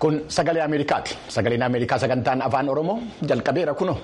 Kun sagalee Ameerikaati. Sagaleen Ameerikaa sagantaan afaan Oromoo jalqabeera kuno.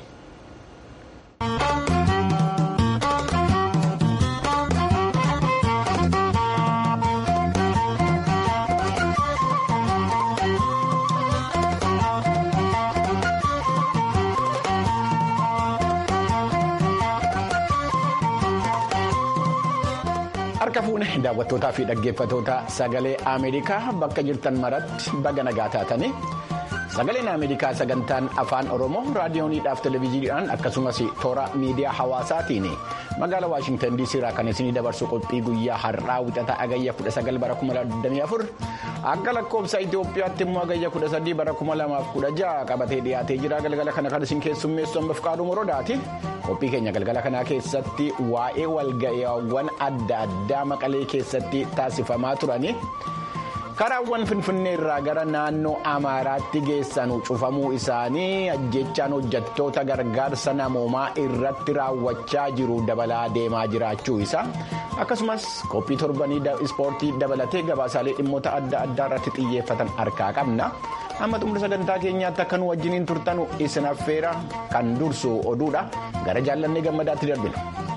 Harka fuune daawwattootaa fi dhaggeeffattoota sagalee Ameerikaa bakka jirtan maratti baga nagaa taatanii sagaleen Ameerikaa sagantaan afaan Oromoo raadiyooniidhaaf televezyiidhaan akkasumas toora miidiyaa hawaasaatiin magaalaa Waashintan DC irraa kan isinii dabarsu qophii guyyaa har'aa wixataa agayya 19 bara 2024 akka lakkoofsa Itoophiyaatti immoo agayya 13 bara 2016 qabatee dhiyaatee jira galgala kana kan isin keessummeessu ammaaf qaaduu morodaati. qophii keenya galgala kanaa keessatti waa'ee walga'iiwwan adda addaa maqalee keessatti taasifamaa turani karaawwan finfinnee irraa gara naannoo amaaraatti geessan cufamuu isaanii ajjechaan hojjettoota gargaarsa namoomaa irratti raawwachaa jiru dabalaa deemaa jiraachuu isaa akkasumas qophii torbanii ispoortii dabalatee gabaasaalee dhimmoota adda addaa irratti xiyyeeffatan harkaa qabna. amma xumura sagantaa keenyaatti akka nu wajjiniin turtanu isin affeera kan dursu oduudha gara jaallannee gammadaatti darbina.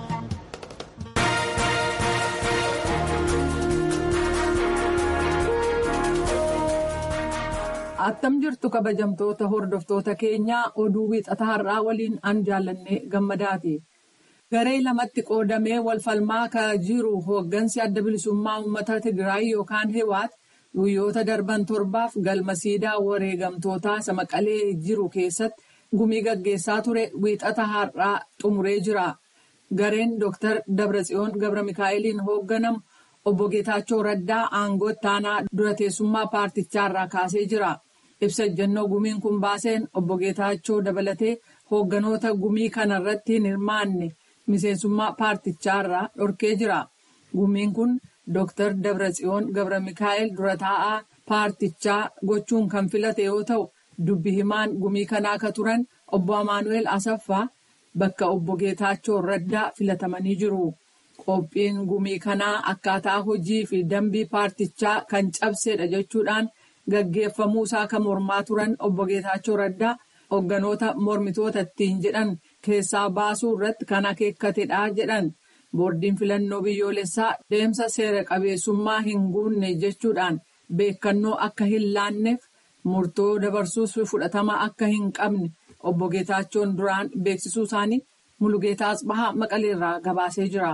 attam jirtu kabajamtoota hordoftoota keenyaa oduu wiixata har'aa waliin an jaallannee gammadaati. garee lamatti qoodamee wal falmaa kan jiru hooggansi adda bilisummaa uummata tigraay yookaan hiwaat. guyyoota darban torbaaf galma siidaa wareegamtootaa isa maqalee jiru keessatti gumii gaggeessaa ture wiixata har'aa xumuree jira. Gareen Dr. Dabratsiyoon Gabra Mikaa'eliin hoogganamu obbo Geetaachoo Raddaa aangoo ittaanaa dura teessummaa paartichaarraa kaasee jira. Ibsa ejjennoo gumiin kun baaseen obbo Geetaachoo dabalatee hoogganoota gumii kanarratti hin hirmaanne miseensummaa paartichaarraa dhorkee jira. Gumiin kun. Dr. Dabratsiyoon Gabra Mikaa'el dura taa'aa paartichaa gochuun kan filate yoo ta'u dubbi himaan gumii kanaa akka turan obbo Amaanu'eel Asaffaa bakka obbo Geetaachoo Raddaa filatamanii jiru. Qophiin gumii kanaa akkaataa hojii fi dambii paartichaa kan cabsedha jechuudhaan gaggeeffamuu isaa kan mormaa turan obbo Geetaachoo Raddaa hoogganoota mormitoota ittiin jedhan keessaa baasuu irratti kan akeekkatedha jedhan. boordiin filannoo biyyoolessaa deemsa seera qabeessummaa hin guunne jechuudhaan beekannoo akka hin laanneef murtoo dabarsuus fudhatama akka hin qabne obbo Geetaachoon duraan beeksisuu isaanii Mulugeetaa Asbahaa Maqaleerraa gabaasee jira.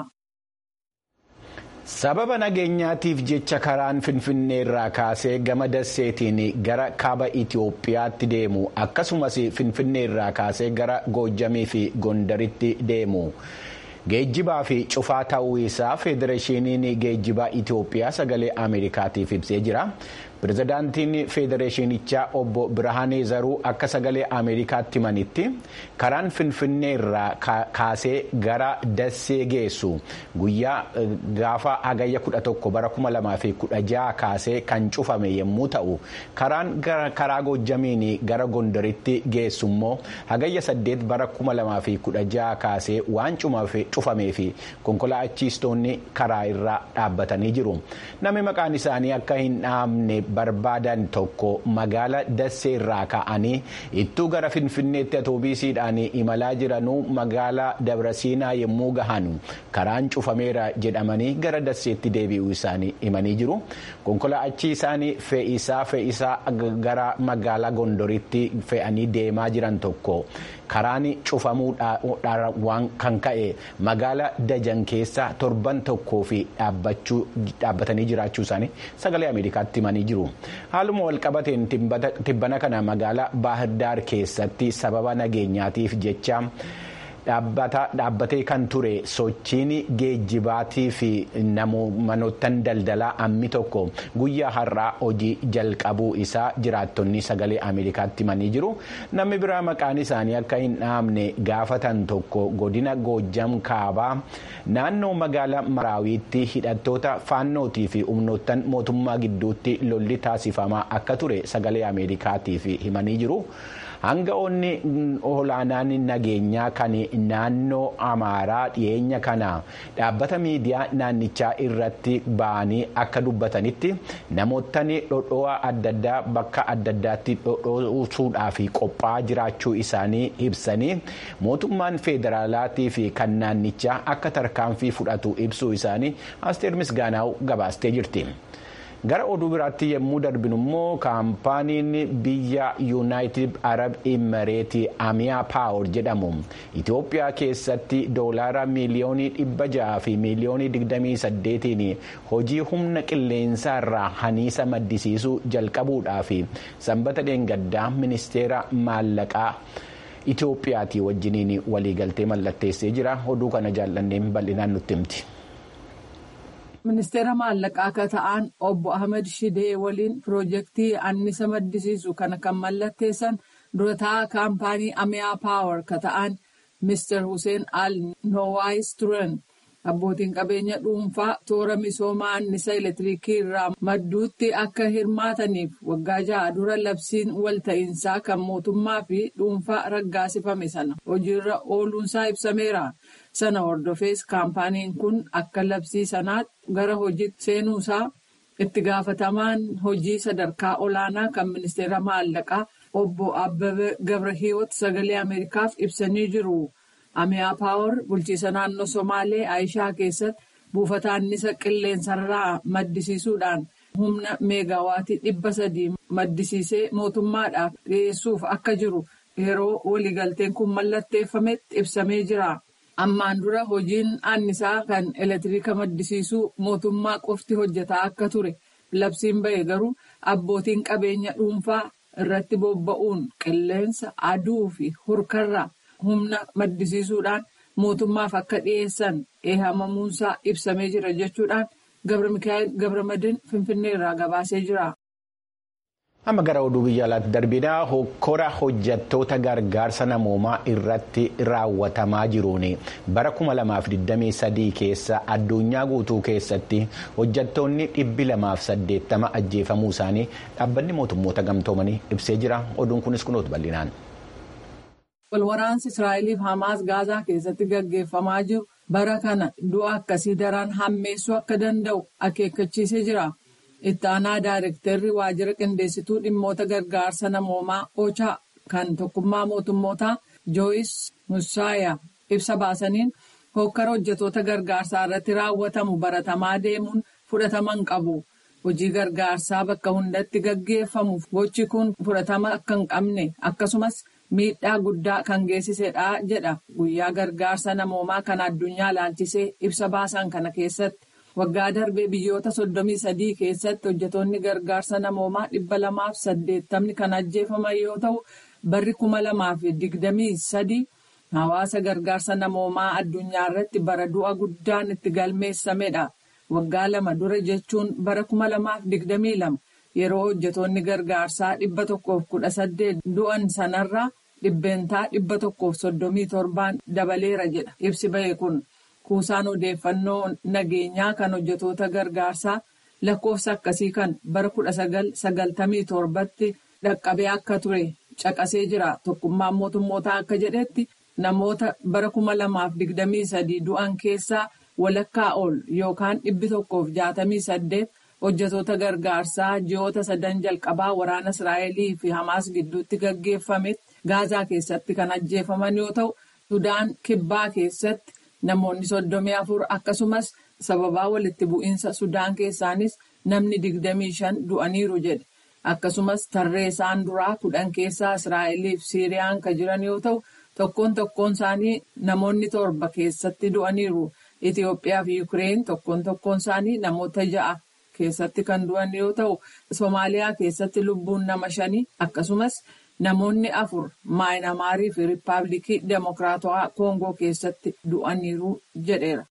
sababa nageenyaatiif jecha karaan finfinnee irraa kaasee gama dasseetiin gara kaaba itiyoophiyaatti deemu akkasumas finfinnee irraa kaasee gara goojjamii fi gondaritti deemu. geejjibaa fi cufaa ta'uu isaa federeeshiniin geejjibaa itiyoophiyaa sagalee ameerikaatiif ibsee jira pirezidaantiin federeeshinichaa obbo birhaanee zaruu akka sagalee ameerikaatti himanitti karaan finfinnee irraa kaasee gara dassee geessu guyyaa gaafa hagayya 11 bara 2016 kaasee kan cufame yommuu ta'u karaan karaa goojjamiin gara gondaritti geessu immoo hagayya 8 bara 2016 kaasee waan cufamee fi konkolaachistoonni karaa irraa dhaabbatanii jiru namni maqaan isaanii akka hin dhaamne barbaadan tokko magaala dassee irraa ka'anii ittuu gara finfinneetti atoobiisiidhaan imalaa jiranuu magaala dabrasiinaa yommuu gahan karaan cufameera jedhamanii gara dasseetti deebi'uu isaanii himanii jiru konkolaachi isaanii fe'isaa fe'isaa gara magaalaa gondoritti fe'anii deemaa jiran tokko karaan cufamuudhaan waan kan ka'e magaala dajan keessa torban tokkoo fi dhaabbatanii jiraachuu isaanii sagalee ameerikaatti himanii jiru. haaluma walqabateen tibbana kana magaalaa baahirdaar keessatti sababa nageenyaatiif jecha dhaabbatee kan ture sochiin geejjibaatii fi manoottan daldalaa ammi tokko guyyaa har'aa hojii jalqabuu isaa jiraattonni sagalee ameerikaatti himanii jiru namni biraa maqaan isaanii akka hin dhaamne gaafatan tokko godina goojjam kaabaa naannoo magaalaa maraawiitti hidhattoota faannootii fi humnoottan mootummaa gidduutti lolli taasifamaa akka ture sagalee ameerikaatiif himanii jiru. Hanga'oonni olaanaan nageenyaa kan naannoo Amaaraa dhiyeenya kana dhaabbata miidiyaa naannichaa irratti ba'anii akka dubbatanitti namootni dhodhoo'aa adda addaa bakka adda addaatti dhodhoosuudhaaf qophaa'aa jiraachuu isaanii ibsanii mootummaan federaalaatii fi kan naannichaa akka tarkaanfii fudhatu ibsuu isaanii asteer misgaanaaw gabaastee jirti. gara oduu biraatti yommuu darbinu immoo kaampaaniin biyya yuunaayitid arab imireetii amiyaa paawar jedhamu itiyoophiyaa keessatti doolaara miiliyoonii dhibba ja'a fi miiliyoonii digdamii saddeetiin hojii humna qilleensaa irraa haniisa maddisiisuu jalqabuudhaaf sanbata dheengaddaa ministeera maallaqaa. Itiyoophiyaatii wajjiniin waliigaltee mallatteessee jira oduu kana jaallanneen bal'inaan nutti himti. ministeera maallaqaa akka ta'an obbo ahmed shidee waliin piroojeektii annisa maddisiisu kana kan mallatteessan durataa kaampaanii amiyaa paawar ka ta'an mister hussein al nowaayis turan abbootiin qabeenya dhuunfaa toora misoomaa annisa elektiriikii irraa madduutti akka hirmaataniif waggaa ja'a dura labsiin walta'iinsaa kan mootummaa fi dhuunfaa raggaasifame sana hojiirra ooluunsaa ibsameera. sana hordofees kaampaaniin kun akka labsii sanaatti gara hojiitti seenuusaa itti gaafatamaan hojii sadarkaa olaanaa kan ministeera maallaqaa obbo Abbabee Gabrahiwoot sagalee Ameerikaaf ibsanii jiru. Amiyaa Paawar bulchiisa naannoo Somaalee Aayishaa keessatti buufata annisa qilleensarraa maddisiisuudhaan humna meegaawaatii dhibba sadii maddisiisee mootummaadhaaf dhiyeessuuf akka jiru yeroo waliigalteen kun mallatteeffametti ibsamee jira. ammaan dura hojiin annisaa kan elektiriika maddisiisuu mootummaa qofti hojjetaa akka ture labsiin ba'e garuu abbootiin qabeenya dhuunfaa irratti bobba'uun qilleensa aduu fi hurkarraa humna maddisiisuudhaan mootummaaf akka dhiyeessan eehamamuunsaa ibsamee jira jechuudhaan gabra mikaa'el gabramadin finfinnee irraa gabaasee jira. amma gara oduu biyya alaatti darbinaa hokkora hojjattoota gargaarsa namoomaa irratti raawwatamaa jiruun bara 2023 keessa addunyaa guutuu keessatti hojjattoonni 280 ajjeefamuu isaanii dhaabbanni mootummoota gamtoomanii ibsee jira oduun kunis kunuutu bal'inaan. walwaraansi israa'eliif hamaas gaazaa keessatti gaggeeffamaa jiru bara kana du'a akkasii daran hammeessuu akka danda'u akeekkachiisee jira. itti aanaa daayirektarri waajjira qindeessituu dhimmoota gargaarsa namoomaa ochaa kan tokkummaa mootummootaa jooyis musaayaa ibsa baasaniin hokkara hojjetoota gargaarsaa irratti raawwatamu baratamaa deemuun fudhataman qabu hojii gargaarsaa bakka hundatti gaggeeffamuuf gochi kun fudhatama akka hin qabne akkasumas miidhaa guddaa kan geessisedha jedha guyyaa gargaarsa namoomaa kan addunyaa laalchisee ibsa baasan kana keessatti. waggaa darbee biyyoota soddomii sadii keessatti hojjetoonni gargaarsa namoomaa dhibba lamaaf saddeettamni kan ajjeefaman yoo ta'u barri kuma lamaaf digdamii sadii hawaasa gargaarsa namoomaa addunyaa irratti bara du'a guddaan itti galmeessamedha waggaa lama dura jechuun bara kuma lamaaf digdamii lama yeroo hojjetoonni gargaarsaa dhibba tokkoof kudha saddeet du'an sanarraa dhibbeentaa dhibba tokkoof soddomii torbaan dabaleera jedha ibsi ba'e kun. kuusaan odeeffannoo nageenyaa kan hojjetoota gargaarsaa lakkoofsa akkasii kan bara kudha sagal sagaltamii torbatti dhaqqabee akka ture caqasee jira tokkummaan mootummootaa akka jedhetti namoota bara kuma lamaaf digdamii sadii du'an keessaa walakkaa ol yookaan dhibbi tokkoof jaatamii saddeet hojjetoota gargaarsaa ji'oota sadan jalqabaa waraana israa'elii fi hamaas gidduutti gaggeeffametti gaazaa keessatti kan ajjeefaman yoo ta'u sudaan kibbaa keessatti. Namoonni soddomii afur akkasumas sababaa walitti bu'iinsa Sudaan keessaanis namni digdamii shan du'aniiru jedhe. Akkasumas tarreessaan duraa kudhan keessaa Israa'eliif Siiriyaan kan jiran yoo ta'u tokkoon tokkoon isaanii namoonni torba keessatti du'aniiru. Itoophiyaa fi Yukireen tokkoon tokkoon isaanii namoota ja'a keessatti kan du'an yoo ta'u Somaaliyaa keessatti lubbuun nama shanii akkasumas. Namoonni afur maayinamaarii fi riippaabilikii demokiraatawaa koongoo keessatti du'aniiru jedheera.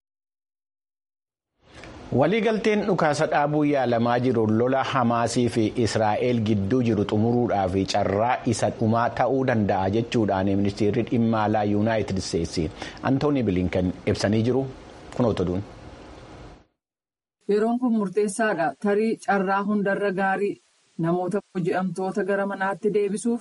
waliigalteen dhukaasa dhaabuu yaalamaa jiru lola hamaasii fi israa'el gidduu jiru xumuruudhaaf carraa isa dhumaa ta'uu danda'a jechuudhaan ministeerri dhimma alaa yuunaayitid isteetsi antooni bilinkan ibsanii jiru kunoota duun. yeroon kun murteessaadha tarii carraa hundarra gaarii namoota hoji'amtoota gara manaatti deebisuuf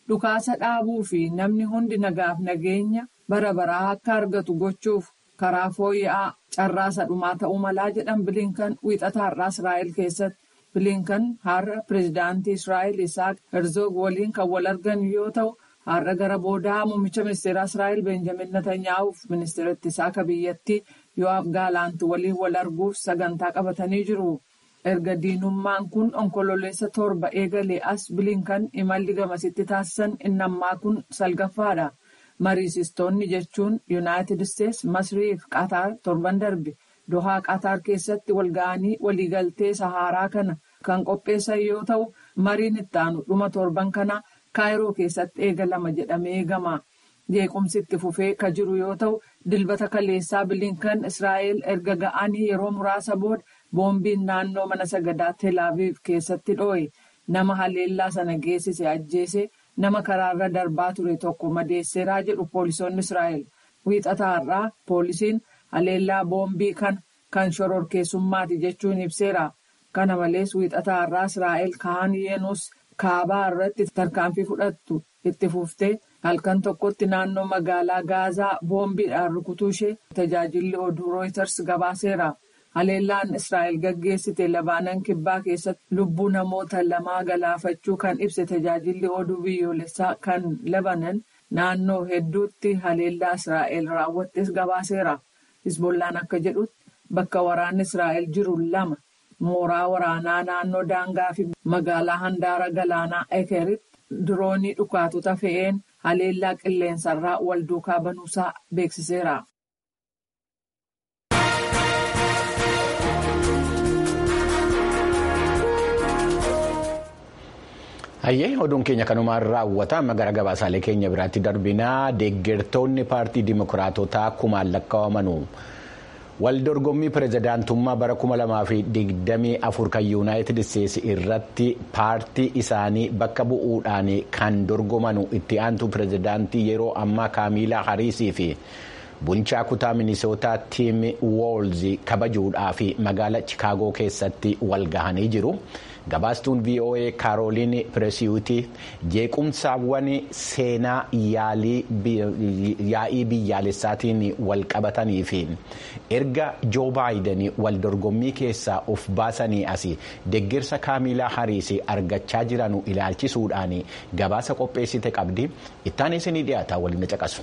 dhukaasa dhaabuu fi namni hundi nagaaf nageenya bara baraa akka argatu gochuuf karaa fooyya'aa carraasa dhumaa ta'uu malaa jedhan bilinkan wiixata har'aa israa'el keessatti bilinkan har'a pireezidaantii israa'el isaaq herzoog waliin kan wal argan yoo ta'u har'a gara boodaa muummicha ministeeraa israa'el beenjamin natanyaa'uuf ministeera ittisaa akka biyyattii yo'aaf gaalaanti waliin wal arguuf sagantaa qabatanii jiru. erga diinummaan kun onkololeessa torba eegalee as bilinkan imalli gamasitti taasisan innammaa kun salgaffaadha. mariisistoonni jechuun yuunaayitid isteetsi masrii fi qaataar torban darbe dohaa qaataar keessatti walga'anii waliigaltee saharaa kana kan qopheessan yoo ta'u mariin ittaanu dhuma torban kana kaayiroo keessatti eegalama jedhamee eegama. jeequmsi itti fufee ka jiru yoo ta'u dilbata kaleessaa bilinkan israa'el erga ga'anii yeroo muraasa booda boombiin naannoo mana sagadaa teelaaviif keessatti dhoo'e nama haleellaa sana geessise ajjeese. nama karaarra darbaa ture tokko madeesseeraa jedhu poolisoonni israa'el wiixata har'aa poolisiin haleellaa boombii kan kan shororkeessummaati jechuun ibseera kana malees wiixata har'aa israa'el kaan yeenus kaabaa irratti tarkaanfii fudhattu itti fuftee halkan tokkotti naannoo magaalaa gaazaa boombiidhaan rukutuu ishee tajaajilli oduu rooyiters gabaaseera. haleellaan israa'el gaggeessite labaanan kibbaa keessatti lubbuu namoota lamaa galaafachuu kan ibse tajaajilli oduu biyyoolessaa kan labanan naannoo hedduutti haleellaa israa'el raawwattes gabaaseera hisbollaan akka jedhutti bakka waraanni israa'el jiru lama mooraa waraanaa naannoo daangaa fi magaalaa handaara galaanaa ekeritti diroonii dhukaatota fe'een haleellaa qilleensarraa wal duukaa banuusaa beeksiseera. Hayyee oduun keenya kanumaan raawwata amma gara gabaasaalee keenya biraatti darbinaa deeggartoonni paartii dimokiraatotaa kumaan lakkaa'amanu wal dorgommii pirezidaantummaa bara 2024 kan yuunaayitid isteetsi irratti paartii isaanii bakka bu'uudhaan kan dorgomanu itti aantu pirezidaantii yeroo ammaa kaamiilaa hariisii fi bulchaa kutaa minisootaa tiim woolz kabajuudhaaf magaala chikaagoo keessatti wal gahanii jiru. gabaastuun voa kaarooliin pireesiyuutii jeequmsaawwan seenaa yaa'ii biyyaalessaatiin wal qabatanii fi erga joo baayiden wal dorgommii keessaa of baasanii as deeggarsa kaamilaa hariis argachaa jiranu ilaalchisuudhaan gabaasa qopheessite qabdi ittaan isinii dhiyaata waliin caqasu.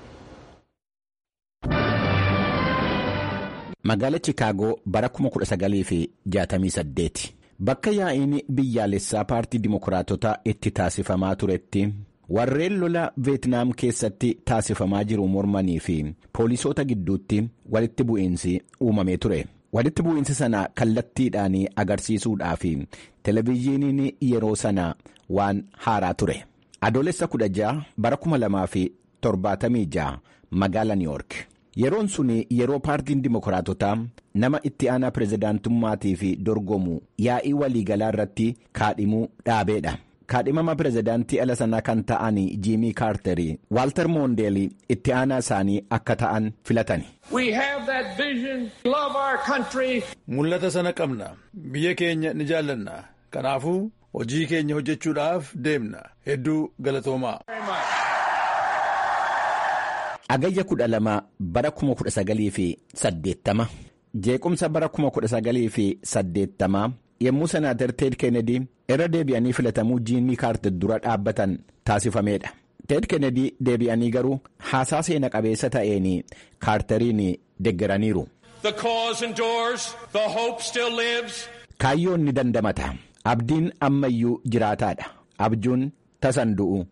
magaala chikaagoo bara 1968. Bakka yaa'iin biyyaalessaa paartii dimokiraatotaa itti taasifamaa turetti warreen lola veetnaam keessatti taasifamaa jiru mormanii fi poolisoota gidduutti walitti bu'iinsi uumamee ture. Walitti bu'iinsi sana kallattiidhaan agarsiisuudhaaf televezyiiniin yeroo sana waan haaraa ture. Adoolessa 16 bara 2076 magaala New York. Yeroon sun yeroo paartiin dimokiraatotaa nama itti aanaa pirezidaantummaatiif dorgomu yaa'ii waliigalaa irratti kaadhimuu dhaabeedha. Kaadhimama pirezidaantii ala sanaa kan ta'an jiimii kaartarii waaltar moondeelii itti aanaa isaanii akka ta'an filatani. Mul'ata sana qabna. Biyya keenya ni jaallanna. Kanaafuu hojii keenya hojjechuudhaaf deemna. Hedduu galatoomaa. Agayya kudha lama bara kuma kudha sagalii fi saddeettama jeequmsa bara kuma kudha sagalii fi saddeettamaa yommuu senaatar teed keenedii irra deebi'anii filatamuu jiimii kaartar dura dhaabbatan taasifameedha. teed keenedii deebi'anii garuu haasaa seena qabeessa ta'een kaartariin deggeraniiru. kaayyoon ni dandamata abdiin ammayyuu jiraataadha abjuun tasan du'u.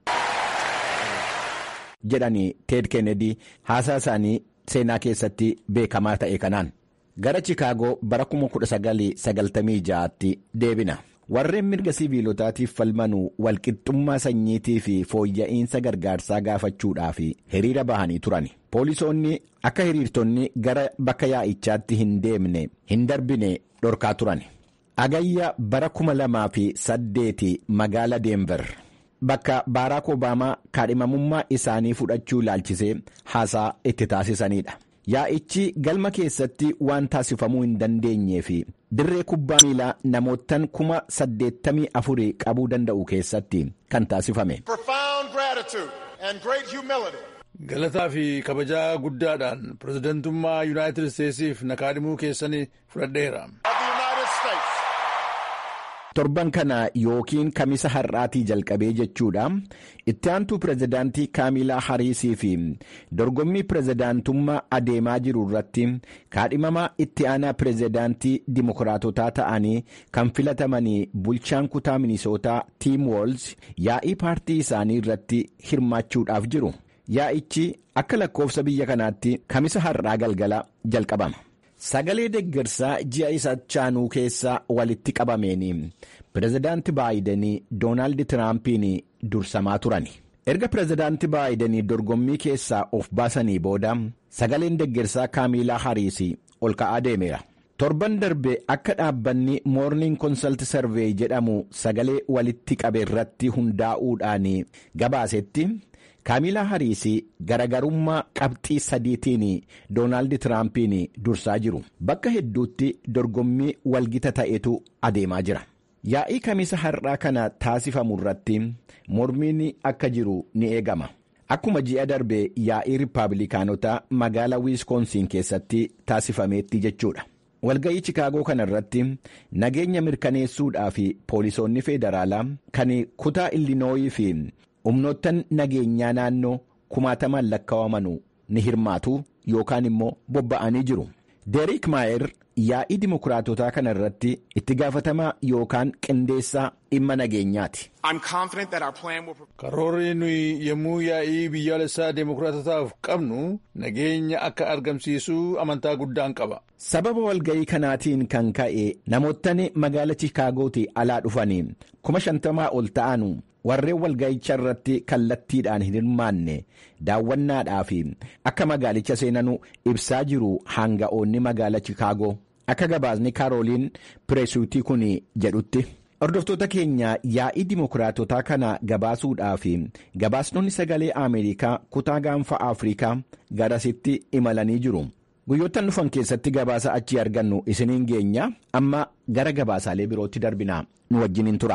jedhanii teed keenedii haasaa isaanii seenaa keessatti beekamaa ta'e kanaan gara chikaagoo bara 1996tti deebina warreen mirga siviilotaatiif falmanuu walqixxummaa sanyiitii fi fooyya'insa gargaarsaa gaafachuudhaaf hiriira bahanii turan poolisoonni akka hiriirtonni gara bakka yaa'ichaatti hin deemne hin darbine dhorkaa turan agayya bara 2008 magaala deenver. Bakka Baaraak Obaamaa kaadhimamummaa isaanii fudhachuu ilaalchisee haasaa itti taasisanidha. Yaa'ichi galma keessatti waan taasifamuu hin dandeenyee fi dirree kubbaa miilaa namootaan kuma saddeettamii afurii qabuu danda'u keessatti kan taasifame. Galataa fi kabajaa guddaadhaan pirezidantummaa Yuunaayitid Isteetsiif nakaadhimuu keessanii fudhadheera. torban kana yookiin kamisa har'aatii jalqabee jechuudha itti aantuu pirezidaantii kaamilaa hariisii fi dorgommii pirezidaantummaa adeemaa jiru irratti kaadhimamaa itti aanaa pirezidaantii dimokiraatotaa ta'anii kan filatamanii bulchaan kutaa minisootaa tiim woolz yaa'ii paartii isaanii irratti hirmaachuudhaaf jiru yaa'ichi akka lakkoofsa biyya kanaatti kamisa har'aa galgala jalqabama. sagalee deggersaa ji'a isa chaanuu keessa walitti qabameen pirezidaanti baayidanii doonaald tiraampiin dursamaa turan erga pirezidaanti baayidanii dorgommii keessaa of baasanii booda sagaleen deggersaa kaamilaa hariis ol ka'aa deemeera torban darbe akka dhaabbanni moorniing konsalt sarveey jedhamu sagalee walitti qabe irratti hundaa'uudhaan gabaasetti. kaamilaa hariis garagarummaa qabxii sadiitiin doonaald tiraampiin dursaa jiru bakka hedduutti dorgommii walgita ta'etu adeemaa jira yaa'ii kamisa har'aa kana taasifamu irratti mormiin akka jiru ni eegama akkuma ji'a darbe yaa'ii riippaabilikaanotaa magaalaa wiiskoonsiin keessatti taasifameetti jechuudha walga'ii chikaagoo kana irratti nageenya mirkaneessuudhaaf poolisoonni federaalaa kan kutaa illinooyii fi humnoottan nageenyaa naannoo kumaatamaan lakkaawamanu ni hirmaatu yookaan immoo bobba'anii jiru deeriik maayer yaa'ii dimokiraatotaa kana irratti itti gaafatamaa yookaan qindeessaa dhimma nageenyaati. karoorri nuyi yommuu yaa'ii biyyaalessaa dimokiraatotaaf qabnu nageenya akka argamsiisuu amantaa guddaan qaba. sababa walga'ii kanaatiin kan ka'e namoottan magaala chiikaagootii alaa dhufanii kuma shantamaa ol ta'anu warreen walga'icha irratti kallattiidhaan hin hirmaanne daawwannaadhaaf akka magaalicha seenanu ibsaa jiru hanga'oonni magaala chikaagoo akka gabaasni kaarooliin pireesuutii kun jedhutti. hordoftoota keenya yaa'ii dimokiraatotaa kana gabaasuudhaaf gabaasnonni sagalee ameerikaa kutaa gaanfa afrikaa garasitti imalanii jiru guyyoottan dhufan keessatti gabaasa achii argannu isiniin geenya amma gara gabaasaalee birootti darbina nu wajjiniin tura.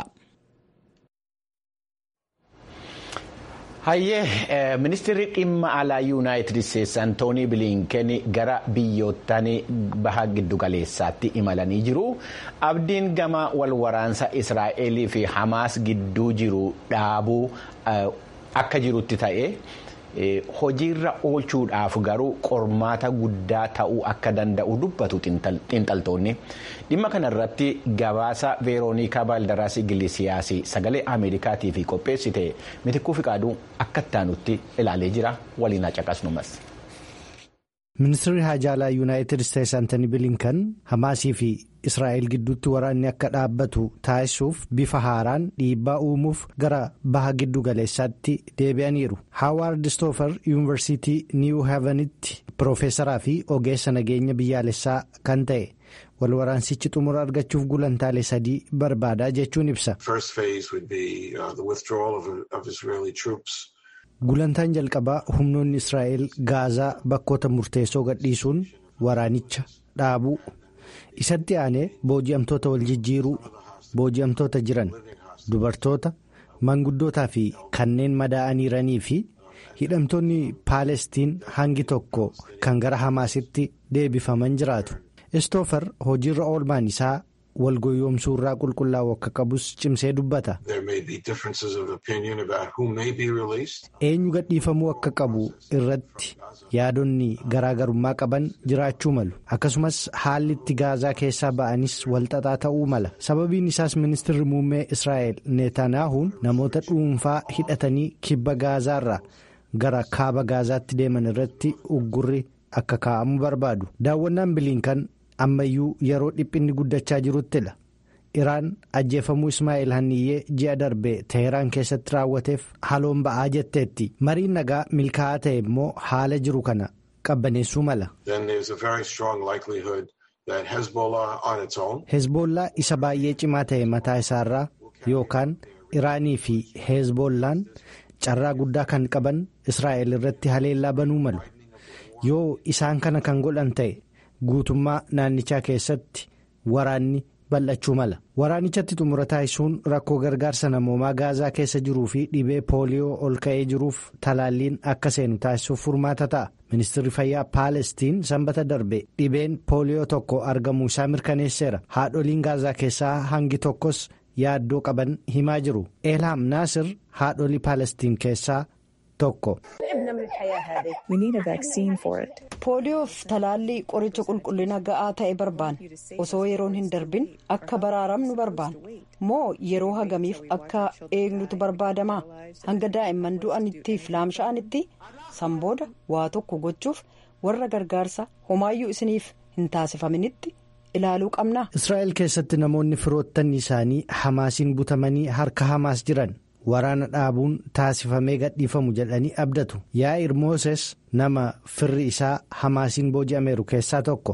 hayyee ministeerri dhimma alaa yuunaayitid isteetsi antoonii biliinken gara biyyoottan baha giddugaleessaatti imalanii jiru abdiin gama wal waraansa israa'elii fi hamaas gidduu jiru dhaabuu akka jirutti ta'e hojiirra oolchuudhaaf garuu qormaata guddaa ta'uu akka danda'u dubbatu xiinxaltoonni dhimma kanarratti gabaasa veeroonikaa baaldaraas igilisiyaas sagalee ameerikaatiif qopheessite mitikuu fiqaaduu akka ittaanutti ilaalee jira waliin caqasnumas. ministeerri haajaalaa yuunaayitid isteetsi antanii bilinkan hamaasii fi israa'el gidduutti waraanni akka dhaabbatu taasisuuf bifa haaraan dhiibbaa uumuuf gara baha giddu galeessaatti deebi'aniiru haawaard stoofer yuunivarsiitii niiw haavenitti piroofeesaraa fi ogeessa nageenya biyyaalessaa kan ta'e wal waraansichi xumura argachuuf gulantaalee sadii barbaadaa jechuun ibsa. gulantaan jalqabaa humnoonni israa'el gaazaa bakkoota murteessoo gadhiisuun waraanicha dhaabuu isatti aanee booji'amtoota wal jijjiiruu booji'amtoota jiran dubartoota manguddootaa fi kanneen madaa'aniiranii fi hidhamtoonni paalestiin hangi tokko kan gara hamaasitti deebifaman jiraatu istoofer hojiirra oolmaan isaa walgoyoomsuu irraa qulqullaa'u akka qabus cimsee dubbata. eenyu gadhiifamuu akka qabu irratti yaadonni garaagarummaa qaban jiraachuu malu akkasumas haalli itti gaazaa keessaa ba'anis walxaxaa ta'uu mala sababiin isaas ministeerri muummee israa'el netanaahuun namoota dhuunfaa hidhatanii kibba gaazaarraa gara kaaba gaazaatti deeman irratti uggurri akka kaa'amu barbaadu daawwannaan biliinkan. ammayyuu yeroo dhiphinni guddachaa jiruttidha iraan ajjeefamuu ismaa'eel hanniyyee ji'a darbe teheraan keessatti raawwateef haloon ba'aa jetteetti mariin nagaa milkaa'aa ta'e immoo haala jiru kana qabbaneessuu mala. hezbollaa isa baay'ee cimaa ta'e mataa isaarraa yookaan iraanii fi hezbollaan carraa guddaa kan qaban israa'el irratti haleellaa banuu malu yoo isaan kana kan godhan ta'e. guutummaa naannichaa keessatti waraanni bal'achuu mala waraanichatti xumura taasisuun rakkoo gargaarsa namoomaa gaazaa keessa jiruu fi dhibee pooliyoo ol ka'ee jiruuf talaalliin akka seenu taasisuuf furmaata ta'a ministeerri fayyaa paalestiin sanbata darbe dhibeen pooliyoo tokko argamuu isaa mirkaneesseera haadholiin gaazaa keessaa hangi tokkos yaaddoo qaban himaa jiru eelhaam naasir haadholii paalestiin keessaa tokko. pooliyoof talaallii qoricha qulqullina ga'aa ta'e barbaanna osoo yeroon hin darbin akka baraaramnu barbaanna moo yeroo hagamiif akka eegnutu barbaadamaa hanga daa'imman du'anittiif laamsha'anitti sanbooda waa tokko gochuuf warra gargaarsa homaayyuu isiniif hin taasifaminitti ilaaluu qabna. israa'el keessatti namoonni firoottan isaanii hamaasiin butamanii harka hamaas jiran. waraana dhaabuun taasifamee gadhiifamu jedhanii abdatu yaa'ir mooses nama firri isaa hamaasiin booji'ameeru keessaa tokko.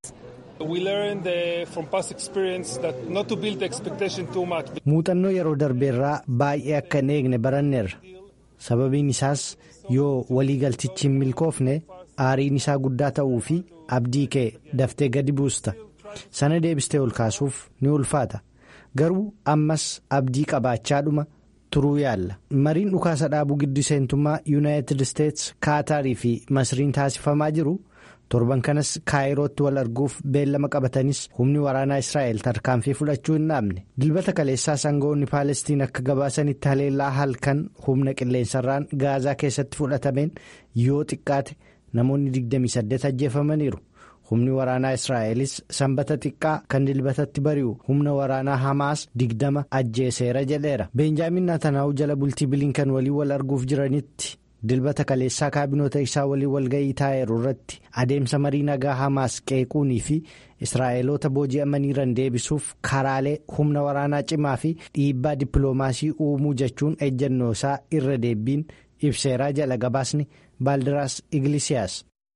muuxannoo yeroo darbeerraa baay'ee akka hin eegne baranneerra sababiin isaas yoo waliigaltichi hin milkoofne aariin isaa guddaa ta'uu fi abdii kee daftee gadi buusta sana deebistee ol kaasuuf ni ulfaata garuu ammas abdii qabaachaadhuma. turuu yaalla mariin dhukaasa dhaabuu giddu seentummaa yuunaayitid isteets kaataarii fi masriin taasifamaa jiru torban kanas kaayirootti wal arguuf beellama qabatanis humni waraanaa israa'el tarkaanfii fudhachuu hin dhaabne dilbata kaleessaa sangoonni paalestiin akka gabaasanitti haleellaa halkan humna qilleensarraan gaazaa keessatti fudhatameen yoo xiqqaate namoonni 28 ajjeefamaniiru. humni waraanaa israa'elis sanbata xiqqaa kan dilbatatti bari'u humna waraanaa hamaas digdama ajjeeseera jedheera beenjaamin naatanaa'u jala bultii biliinkan waliin wal arguuf jiranitti dilbata kaleessaa kaabinoota isaa waliin walga'ii taa'eeru irratti adeemsa marii nagaa hamaas qeequunii fi israa'eloota booji'amaniiran deebisuuf karaalee humna waraanaa cimaa fi dhiibbaa dippiloomaasii uumuu jechuun ejjennoo isaa irra deebiin ibseeraa jala gabaasni baaldiraas iglisiyaas.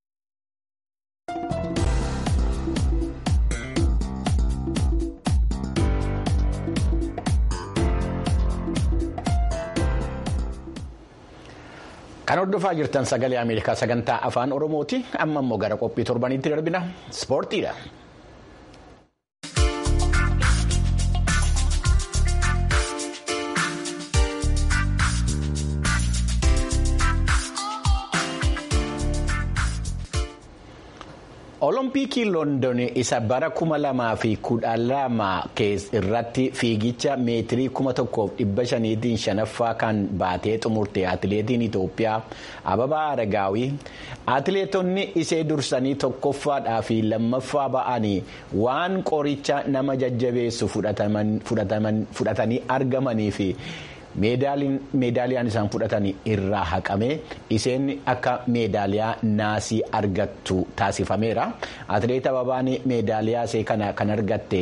Kan hordofaa jirtan sagalee Ameerikaa sagantaa afaan Oromooti. Amma immoo gara qophii torbaniitti darbina. Ispoortiidha. Oloompiikii Loondon isa bara kuma lamaa fi kudha lama irratti fiigicha meetirii kuma tokkoof dhibba shaniitiin shanaffaa kan baatee xumurte atileetiin Itoophiyaa Ababaa Aragaawii atileetonni isee dursanii tokkoffaadhaa fi lammaffaa ba'anii waan qoricha nama jajjabeessu fudhatanii argamanii fi. meedaaliyaan isaan fudhatan irraa haqame isheen akka meedaaliyaa naasii argattu taasifameera atileet ababaan meedaaliyaa ishee kana kan argatte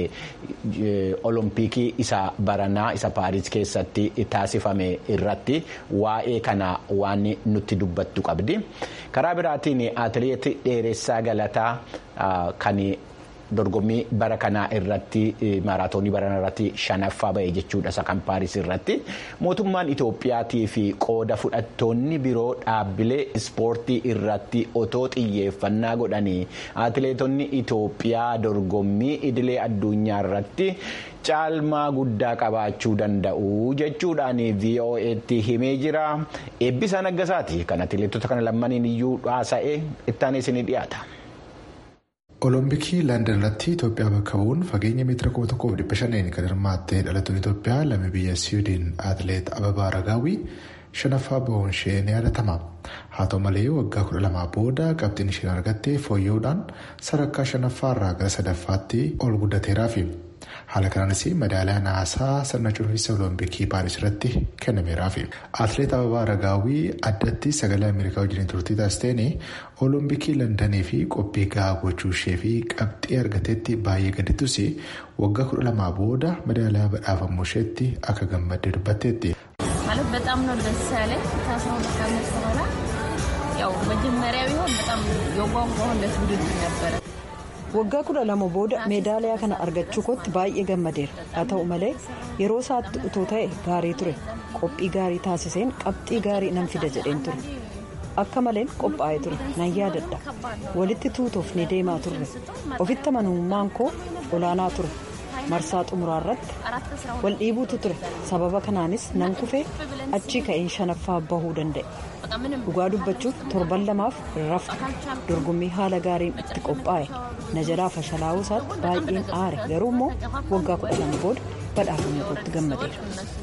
olompikii isa baranaa isa paaris keessatti taasifame irratti waa'ee kana waan nutti dubbattu qabdi karaa biraatiin atileet dheeressaa galataa kan. dorgommii bara kanaa irratti maaraatoonii barana irratti shanaffaa ba'e jechuudha isa kan paaris irratti mootummaan itoophiyaatii fi qooda fudhattoonni biroo dhaabbilee ispoortii irratti otoo xiyyeeffannaa godhanii atileetonni itoophiyaa dorgommii idilee addunyaa irratti caalmaa guddaa qabaachuu danda'u jechuudhaan vo'eetti himee jira eebbisaa naggasaati kan atileetota kana lammaniin iyyuu haasa'ee ittaanee isinii dhiyaata. Olompikii Laandon irratti Itoophiyaa bakka bu'uun fageenya meetira kuma tokkoof dhibba shaniin kan hirmaatte dhalattuun Itoophiyaa lammii biyya Siwiidin atileet Ababaa Aragaawii shanaffaa bahuun ishee ni yaadatama. Haa ta'u malee waggaa kudha lamaa booda qabxiin isheen argatte fooyya'uudhaan sadarkaa shanaffaa irraa gara sadaffaatti ol guddateeraafi. Haala kanaanis madaaliyaa naasaa sirna cufiinsa olompikii paaris irratti kennameeraafi. Atileet Ababaa Aragaawii addatti sagalee Ameerikaa wajjin turtii taasisteen olompikii Londanii fi qophii gahaa gochuu ishee fi qabxii argateetti baay'ee gaddittus waggaa kudha lamaa booda madaaliyaa badhaafamuu isheetti akka gammaddee dubbatteetti. ማለት በጣም ነው ደስ ያለኝ ከአስራ ሁለት ዓመት በኋላ ያው መጀመሪያ ቢሆን በጣም የጓጓሁለት ውድድር ነበረ። waggaa kudha lama booda meedaaliyaa kana argachuu kootti baay'ee gammadeera haa ta'u malee yeroo isaatti utoo ta'e gaarii ture qophii gaarii taasiseen qabxii gaarii nan fida jedheen ture akka maleen qophaa'ee ture nan yaadadha walitti tuutuuf ni deemaa turre ofitti amanamummaan koo olaanaa ture marsaa xumuraa irratti wal dhiibuutu ture sababa kanaanis nan kufee achii ka'een shanaffaa bahuu danda'e dhugaa dubbachuuf torban lamaaf rafte dorgommii haala gaariin itti qophaa'e na jalaa fashalaa'uu isaatti baay'een aare garuu immoo waggaa kudha lama booda badhaafamuu kootti gammadeera.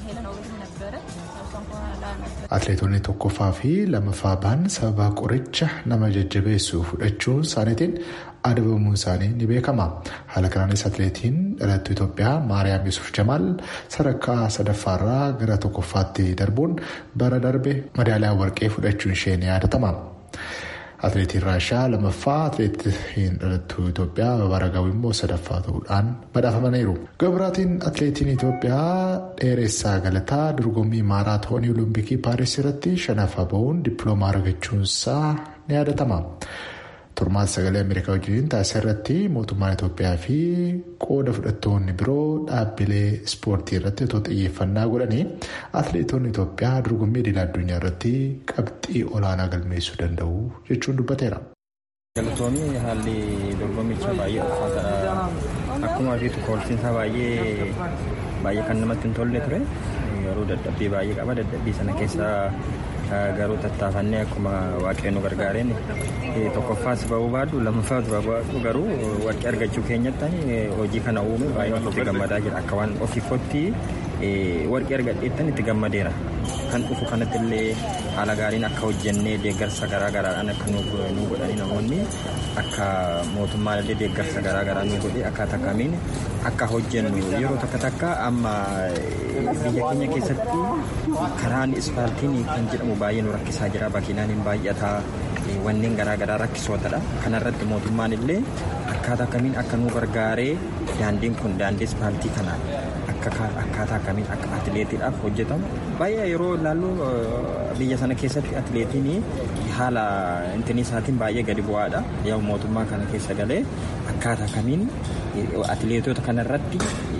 Atileetonni tokkoffaa fi lamaffaa ba'an sababa qoricha nama jajjabeessu fudhachuun isaaniitiin adabamuun isaanii ni beekama. Haala kanaanis atileetiin dhalattuu Itoophiyaa Maariyaam Yusuf Jamaal sadarkaa sadaffaarraa gara tokkoffaatti darbuun bara darbe madaaliyaa warqee fudhachuun ishee ni yaadatama. Atileetiin Raashaa lamaffaa atileetiin dhalattuu Itoophiyaa Ababaar Agaawii immoo sadaffaa ta'uudhaan badhaafamaniiru. Gabiraatiin atileetiin Itoophiyaa dheeressaa galataa dorgommii maaraatoonii Olompikii Paaris irratti shanaffaa bahuun dippiloomaa argachuunsaa ni yaadatama. Turmaata sagalee Ameerikaa wajjin taasisaa irratti mootummaan Itoophiyaa fi qooda fudhattoonni biroo dhaabbilee ispoortii irratti otoo xiyyeeffannaa godhanii atileetonni Itoophiyaa dorgommii idil addunyaa irratti qabxii olaanaa galmeessuu danda'u jechuun dubbateera. Galatoomii haalli dorgommicha baay'ee ulfaataadha. Akkuma argitu koolsiinsaa baay'ee baay'ee kan namatti hin tolle ture. Garuu dadhabbii baay'ee qaba. Dadhabbii sana keessa garuu tattaafannee akkuma waaqeen nu gargaareen tokkoffaas bahuu baadhu lammaffaas bahuu baadhu garuu warqee argachuu keenyatti hojii kana uume baay'ee itti gammadaa jira. Akka waan ofiifotti warqee argadheettan itti gammadeera. Kan dhufu kanatti illee haala gaariin akka hojjennee deeggarsa garaa garaadhaan akka nu godhanii namoonni akka mootummaan illee deeggarsa garaa garaa nu godhe akkaataa kamiin akka hojjennu yeroo takka takka amma biyya keenya keessatti karaan ispaaltiin kan jedhamu baay'ee nu rakkisaa jira bakinaan hin baay'ataa wanneen garaa garaa rakkisootadha kanarratti mootummaan illee akkaataa kamiin akka nu gargaaree daandiin kun daandii ispaaltii kanaan akkaataa kamiin akka atileetiidhaaf hojjetamu baay'ee yeroo ilaallu biyya sana keessatti atileetiin haala intinii isaatiin baay'ee gadi bu'aadha yoo mootummaa kana keessa galee akkaataa kamiin atileetota kanarratti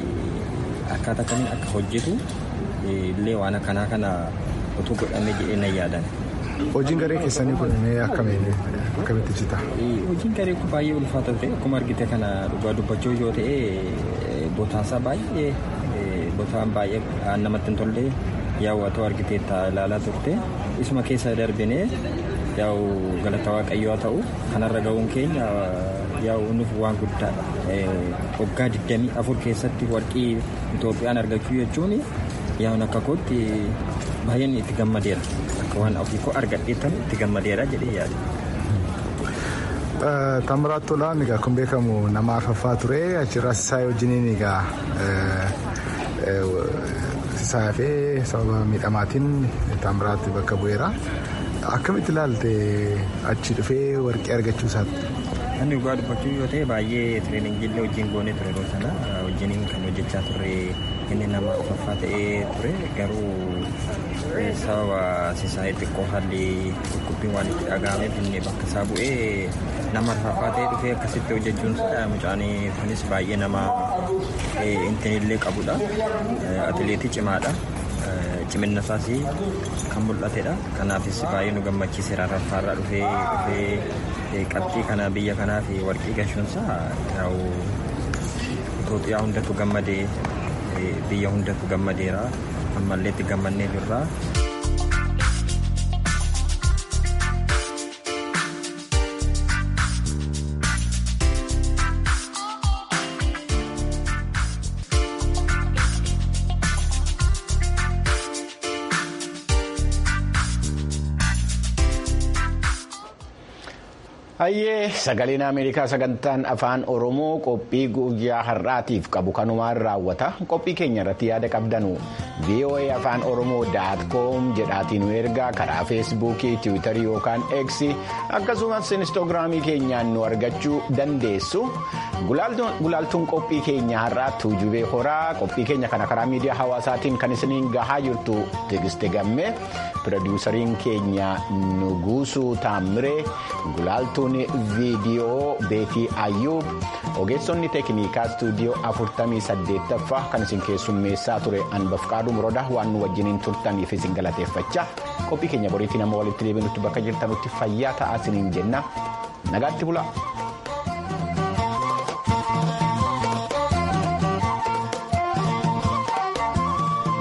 akkaataa kamiin akka hojjetu illee waan akkanaa kana utuu godhamee jedhee nan yaadan. Hojiin garee keessanii kun akkamitti ibsita? Hojiin garee kun baay'ee ulfaata ture akkuma argite kana dhugaa dubbachuu yoo ta'e botaasaa baay'ee botaan baay'ee namatti hin tolle yaawwatoo argitee ilaalaa turte isuma keessa darbinee yaa'u galata waaqayyoo ta'u kanarra ga'uun keenya yaa'u nuuf waan guddaadha. Waggaa 24 keessatti warqii Itoophiyaan argachuu jechuun yaa'u akka kootti baay'een itti gammadeera. Akka waan ofii koo argadheettan itti gammadeera jedhee yaada. Tamiraat Tolaan egaa kun beekamu nama afaffaa ture achirraas isaa wajjiniin egaa isaa fi sababa miidhamaatiin Tamiraat bakka bu'eera. Akkamitti ilaalte achi dhufee warqee argachuu isaatti? Inni dhugaa dubbachuu yoo ta'e baay'ee tireeningiillee wajjin goonee ture yeroo sana wajjiniin kan hojjechaa turre inni nama afaffaa ta'ee ture garuu sababa sisaa'ee xiqqoo haalli dhukkubbiin waan itti dhaga'ameef inni bakka isaa bu'ee nama afaffaa ta'ee dhufee akkasitti hojjechuun mucaan kunis baay'ee nama intinillee qabudha atileetii cimaadha. Ciminna isaas kan mul'atedha. Kanaafis baay'ee nu gammachiiseera raffaarraa dhufee dhufee qabxii kana biyya kanaaf warqii gashuunsaa Itoophiyaa hundatu gammadee biyya hundatu gammadeera. Ammallee itti gammannee jirra. Hayyee sagaleen Ameerikaa sagantaan afaan Oromoo qophii guyyaa har'aatiif qabu kanumaan raawwata. Qophii keenya irratti yaada qabdanu VOA afaan Oromoo daat koom jedhaatiin nu ergaa karaa feesbuukii, tiwiitarii yookaan eeksii akkasumas inistoogiraamii keenyaan nu argachuu dandeessu. Gulaaltuun qophii keenya har'aa tuujubee horaa qophii keenya kana karaa miidiyaa hawaasaatiin kan isiniin gahaa jirtu Tigiste Gammee pirodiisariin keenya Nuguusuu Taammiree gulaaltuun. viidiyoo beetii ayyuub ogeessonni teeknikaa istuudiyoo 48ffaa kan isin keessummeessaa ture anbafqaaduu murodaa waan nu wajjiniin turtaniif isin galateeffachaa qophii keenya boriitiin amma walitti deebinutti bakka jirtanutti fayyaa ta'aa isiniin jenna nagaatti bulaa.